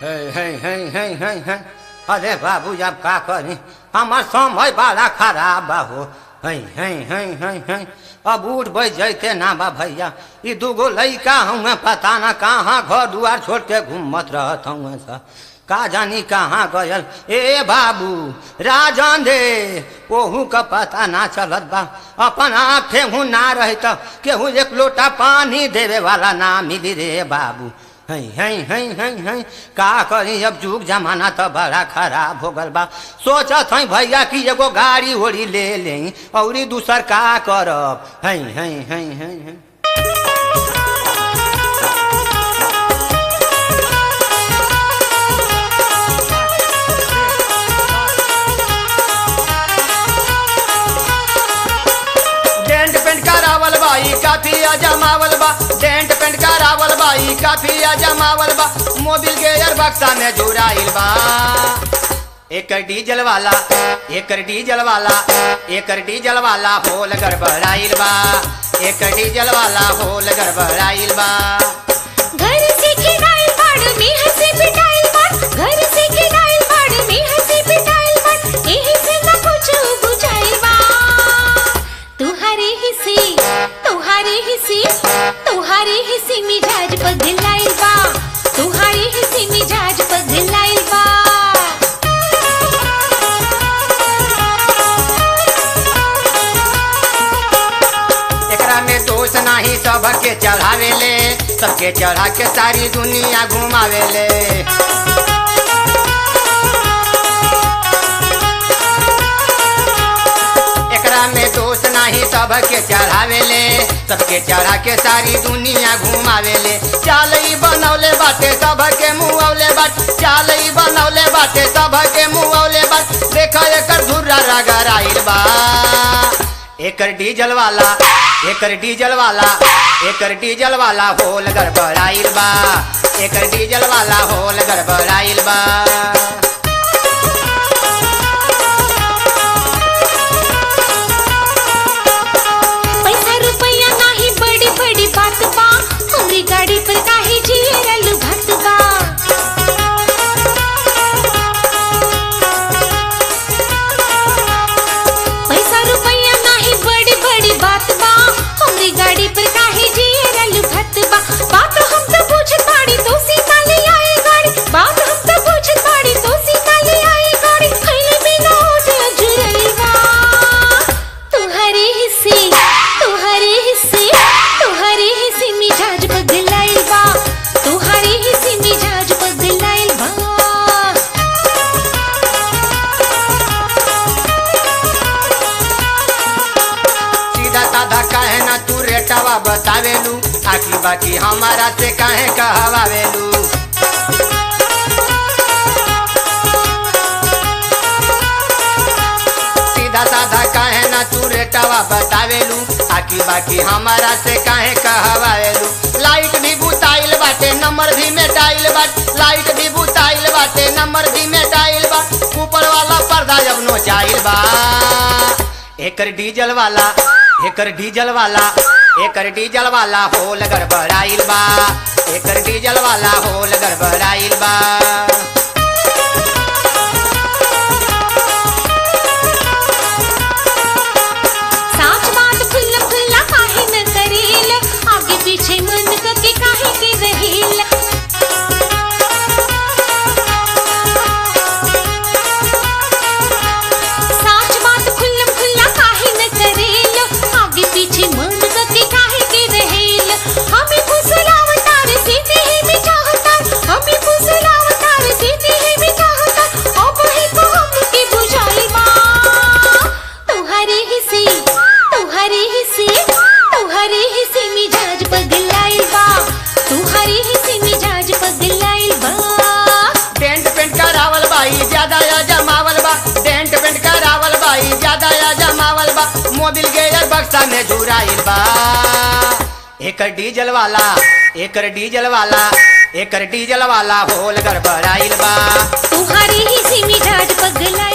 हे हे हे हे हे हे अरे बाबू अब का करी हमार समय बड़ा खराब बा हो हे हे हे हे हे अब उठ बैठ जैते ना बा भैया ई दूगो लइका हूँ पता ना कहाँ घर दुआर छोड़ के घूमत रहत हूँ सा का जानी कहाँ गयल ए बाबू राजन दे ओहू का पता ना चलत बा अपन आँखे हूँ ना रही तो केहू एक लोटा पानी देवे वाला ना मिली रे बाबू हई हई हई हई हई का करी अब जुग जमाना तो बड़ा खराब हो गल बा सोचत हई भैया कि एगो गाड़ी ओड़ी ले ले और दूसर का करब हई हई हई हई हई डेंट पेंट करावल बाई काफी जमावल बा डेंट पेंट करावल बाई काफी जमावल बा मोबिल के यार बक्सा में जुड़ाइल बा एक डीजल वाला एक डीजल वाला एक डीजल वाला होल गड़बड़ाइल बा एक डीजल वाला होल गड़बड़ाइल बा घर से खिलाइल बाड़ में हंसी पिटाइल बाड़ घर से खिलाइल बाड़ में हंसी पिटाइल बाड़ एही से न कुछ बुझाइल बा तुम्हारे हिस्से तुम्हारे हिस्से तुम्हारे हिस्से मिजाज बदलाइल बा तुम्हारे हिस्से मिजाज बदलाइल बा एकरा में दोष नाही सबके चढ़ावेले सबके चढ़ा के सारी दुनिया घुमावेले एकरा में दोष नाही सबके चढ़ावेले सबके चढ़ा के सारी दुनिया घुमावेले चाल ई बनौले बाटे सबके मुँहौले बाट चाल ई बनौले बाटे सबके मुँहौले बाट देखा एकर धुर्रा रगड़ाइल बा एकर डीजल वाला एकर डीजल वाला एकर डीजल वाला होल गड़बड़ाइल बा एकर डीजल वाला होल गड़बड़ाइल बा पैसा रुपया नाही बड़ी बड़ी बात बा हमरी गाड़ी पर काहे जियरल भत बा पैसा रुपया नाही बड़ी बड़ी बात बा हमरी गाड़ी पर काहे जियरल भत बा बात हम तो पूछत बाड़ी तो सीता ले आई गाड़ी बात हम तो पूछत बाड़ी तो सीता ले आई गाड़ी खैले बिना उठ जुरल बा तुम्हारे हिस्से तुम्हारे हिस्से तुम्हारे हिस्से मिजाज बदलाइल बा तुम्हारे हिस्से मिजाज बदलाइल बा सीधा साधा काहे ना तू रेटवा बतावेलू आखी बाकी हमारा से काहे कहवावेलू सीधा साधा काहे ना तू रेटवा बतावेलू आखी बाकी हमारा से काहे कहवावेलू लाइट भी बुताइल बाटे नंबर भी मेटाइल बाटे लाइट भी बुताइल बाटे नंबर भी मेटाइल बा ऊपर वाला पर्दा जब नोचाइल बा एकर डीजल वाला एकर डीजल वाला एकर डीजल वाला होल गड़बड़ाइल बा एकर डीजल वाला होल गड़बड़ाइल बा साच बात खुल्ला खुल्ला काहे न करेल आगे पीछे मन के काहे के रहेल साच बात खुल्ला खुल्ला काहे न करेल आगे पीछे मन के काहे के रहेल हमें फुसलावतार सीते ही में चाहतार हमें फुसलावतार सीते ही में चाहतार अब ही को हमके बुझाई बा तुम्हारे हिस्से तुम्हारे हिस्से तुम्हारे हिस्से मिजाज बदलाइल बा तुम्हारे हिस्से मिजाज बदलाइल बा डेंट पेंट करावल बाई ज्यादा या जमावल बा डेंट पेंट करावल बाई ज्यादा या जमावल बा मोबिल के यार बक्सा में जुड़ाइल बा एकर डीजल वाला एकर डीजल वाला एकर डीजल वाला होल गड़बड़ाइल बा तुम्हारे हिस्से मिजाज बदलाइल